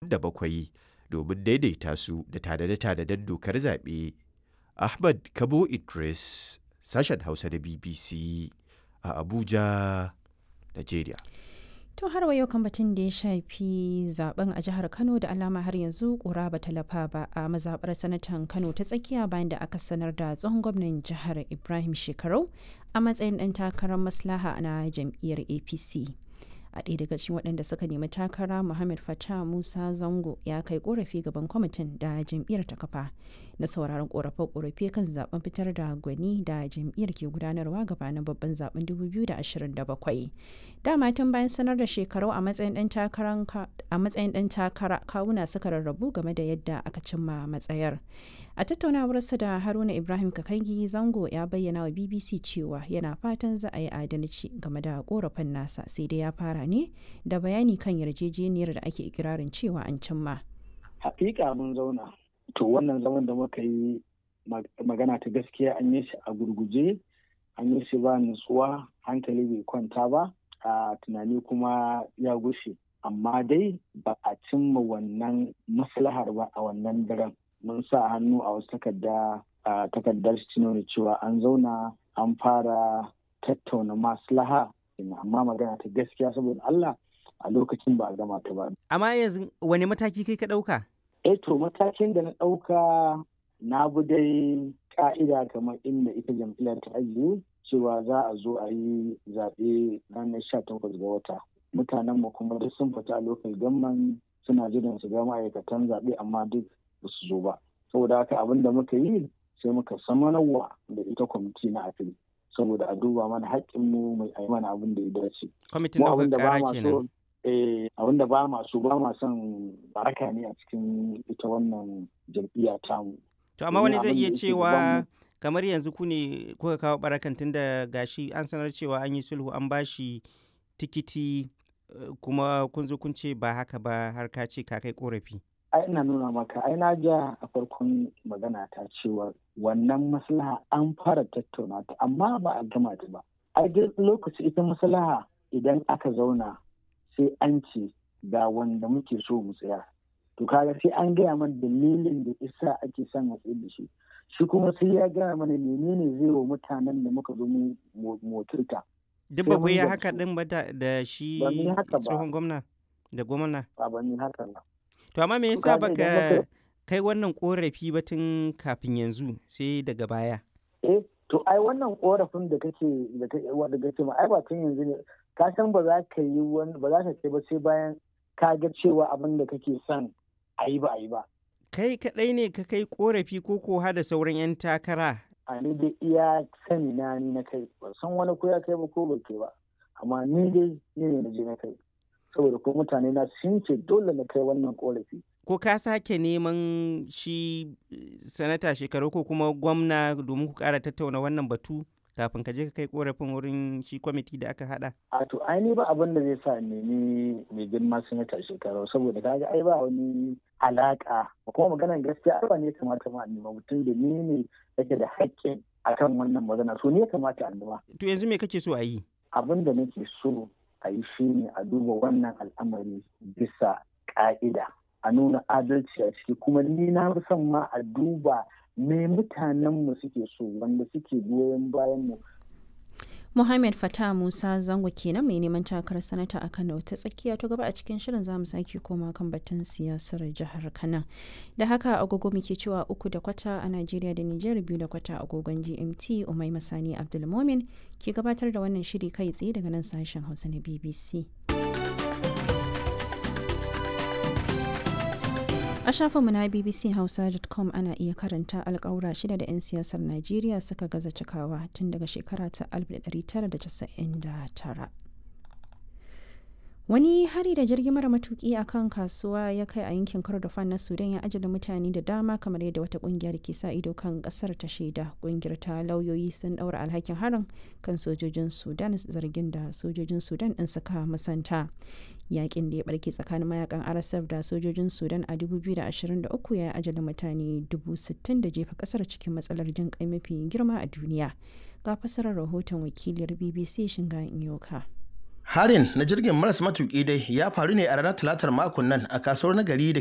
27 domin daidaita su da tanade-tanaden dokar zaɓe. Ahmad Kabo Idris, sashen Hausa na BBC a Abuja, Najeriya. To har wa yau kan batun da ya shafi zaben a jihar Kano da alama har yanzu kura ba talafa ba a mazabar sanatan Kano ta tsakiya bayan da aka sanar da tsohon gwamnan jihar Ibrahim Shekarau a matsayin ɗan takarar maslaha na jam'iyyar APC. a ɗaya daga cikin waɗanda suka nemi takara muhammad fata musa zango ya kai korafi gaban kwamitin da jam'iyyar ta kafa na sauraron korafe-korafe kan zaben fitar da gwani da jam'iyyar ke gudanarwa gabanin babban zaben 2027 dama tun bayan sanar da shekaru a matsayin ɗan takara kawuna suka rarrabu game da yadda aka cimma matsayar a tattaunawarsa da haruna ibrahim kakangi zango ya bayyana wa bbc cewa yana fatan za a yi adalci game da korafin nasa sai dai ya fara ne da bayani kan yarjejeniyar da ake ikirarin cewa an cimma hakika mun zauna to wannan zaman da muka yi magana ta gaskiya an yi shi a gurguje an yi shi ba nutsuwa hankali bai kwanta ba a tunani kuma ya gushe amma dai ba a cimma wannan maslahar ba a wannan daren mun sa hannu a wasu takarda a takardar shi nuna cewa an zauna an fara tattauna maslaha amma magana ta gaskiya saboda Allah a lokacin ba a gama ta ba. Amma yanzu wani mataki kai ka ɗauka? Eh to matakin da na ɗauka na bi dai ka'ida kamar inda ita jam'iyyar ta ajiye cewa za a zo a yi zaɓe ranar sha takwas ga wata. Mutanenmu kuma duk sun fita a lokal gamman suna jiran su ga ma'aikatan zaɓe amma duk ba su zo ba saboda haka abin da muka yi sai muka samanarwa da ita kwamiti na afil saboda a duba mana haƙƙinmu mai a mana abin da ya dace. Kwamitin ɗaukar ƙara kenan. abin da ba masu ba ma son baraka ne a cikin ita wannan jam'iyya tamu. To amma wani zai iya cewa kamar yanzu ku ne kuka kawo barakan tun da gashi an sanar cewa an yi sulhu an bashi tikiti kuma kun zo kun ce ba haka ba har ka ce ka kai korafi. ai ina nuna maka ai na ja a farkon magana ta cewa wannan maslaha an fara tattauna ta amma ba a gama ta ba ai duk lokaci ita maslaha idan aka zauna sai an ce ga wanda muke so mu tsaya to kaga sai an gaya mana dalilin da isa ake son a tsaye da shi shi kuma sai ya gaya mana menene zai wa mutanen da muka zo mu motarta duk ba ku yi haka din ba da shi tsohon gwamna da gwamna ba ba ni haka ba To amma me yasa baka kai wannan korafi ba tun kafin yanzu sai daga baya? Eh, to ai wannan korafin da kake da kake wanda kake ma ai ba tun yanzu ne ka san ba za ka yi wani ba za ka ce ba sai bayan ka ga cewa abin da kake son a yi ba a yi ba. Kai kaɗai ne ka kai korafi ko ko da sauran 'yan takara? A ni dai iya sani na ni na kai ba san wani ko ya kai ba ko ba ke ba amma ni dai ni ne na je na kai. saboda ko mutane na sun ce dole na kai wannan korafi. Ko ka sake neman shi sanata shekaru ko kuma gwamna domin ku kara tattauna wannan batu kafin ka je ka kai korafin wurin shi kwamiti da aka hada? A to aini ba abin da zai sa nemi mai girma sanata shekaru saboda kaga ai ba wani alaka kuma maganar gaskiya ba ne kamata ma nema mutum da ni ne yake da haƙƙin akan wannan magana so ne ya kamata a nema. To yanzu me kake so a yi? Abin da nake so a yi shi ne a duba wannan al'amari bisa ƙa'ida a nuna adalci a ciki kuma ni na fi son ma a duba me mutanenmu suke so wanda suke goyon bayan mu Muhammad Fata Musa Zango kenan mai neman takarar sanata a Kano ta tsakiya ta gaba a cikin shirin zamu sake koma kan batun siyasar jihar Kano. Da haka agogo muke cewa uku da kwata a Najeriya da Nijar biyu da kwata agogon GMT Umai Masani Abdulmomin ke gabatar da wannan shiri kai tsaye daga nan sashen Hausa na BBC. A shafinmu na bbchausa.com ana iya karanta alkawura shida da 'yan siyasar Najeriya suka gaza cikawa tun daga shekara ta 1999. Wani hari da jirgin mara matuki a kan kasuwa ya kai a yankin Kordofan na Sudan ya ajala mutane da dama kamar yadda wata kungiyar ke sa ido kan kasar ta shaida. Kungiyar ta lauyoyi sun daura alhakin harin kan sojojin Sudan zargin da sojojin Sudan din suka musanta. Yakin da ya barke tsakanin mayakan RSF da sojojin Sudan a 2023 ya ajala mutane 60,000 da jefa kasar cikin matsalar jin kai mafi girma a duniya. Ga fasarar rahoton wakiliyar BBC Shinga Inyoka. Harin na jirgin maras matuƙi dai ya faru ne a ranar talatar makon nan a kasuwar nagari da